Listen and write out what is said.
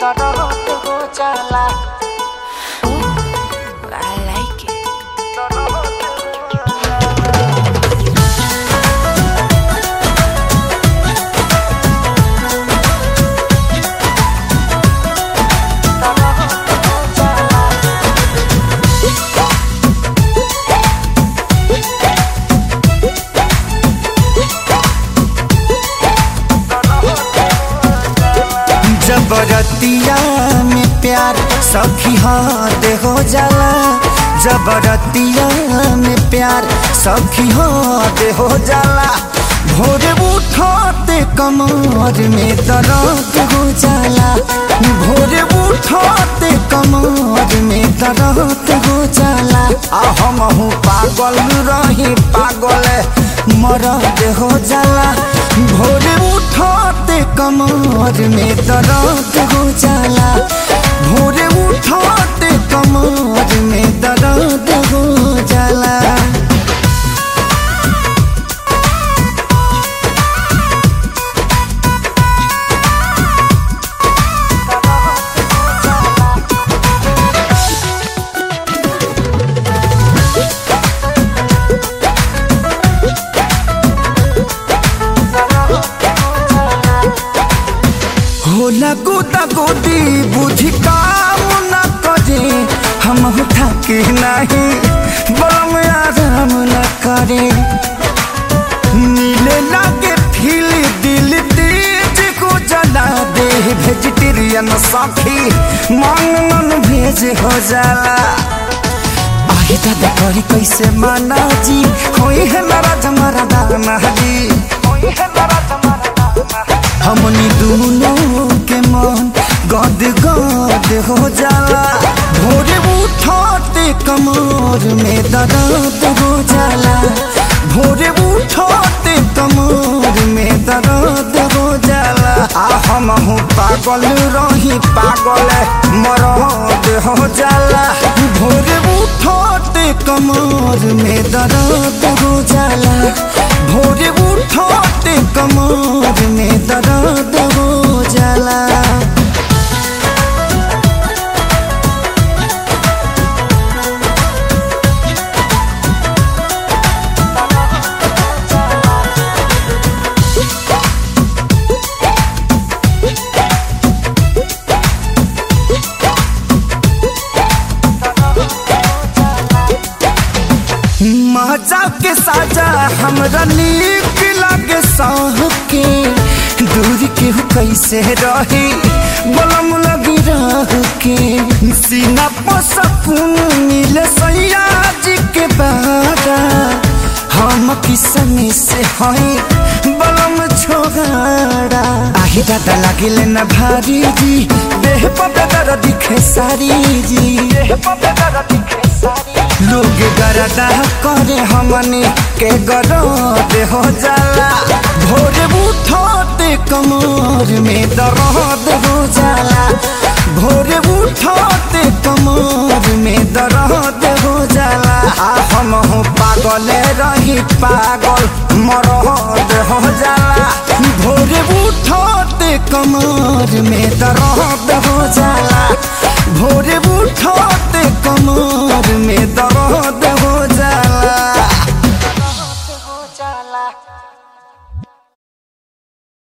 दर्द हो जाला I like it. दर्द हो जाला दर्द हो जाला जबरतिया में प्यार सखी हाथ हो जाला जबरतिया में प्यार सखी हाथ हो जाला भोर उठते कमर में दर्द हो जाला भोर उठते कमर में दर्द हो जाला आ हम हूँ पागल रही पागल मरद हो जाला भोर उठते कमर में दर्द हो जाला भोर उठते कमर में दर्द हो जाला होला गोदा गोदी बुद्धि काम न करे हम थके नहीं बलम आराम न करे नीले लागे फील दिल तेज को जला दे वेजिटेरियन साथी मन मन भेज हो जाला आही दादा करी कैसे माना जी होई है नाराज हमारा दाना जी होई है दर्द मरना हमनी दोनों के मन गद गद हो जाला भोरे उठते कमर में दर्द हो जाला भोरे उठते कमर में दर्द हो जाला आ हम हूँ पागल रही पागल मरद हो जाला भोरे उठते कमर में दर्द हो जाला भोरे उठते कमर में दर्द हो जाला मजा के साजा हमरा नीक लागे साह के दूर के हो कैसे रही बलम लगी रह के सीना पर सकून मिले सैया जी के बारा हम किसमी से हई बलम छोगाड़ा आही दादा लागिले न भारी जी देह पर दर दिखे सारी जी देह पे दर्द दिखे सारी लोग गरदा करे हमनी के गरद हो जाला भोर उठते कमर में दर्द हो जाला भोर उठते कमर में दर्द हो जाला आ हम हो पागल रही पागल मरद हो जाला भोर उठते कमर में दर्द हो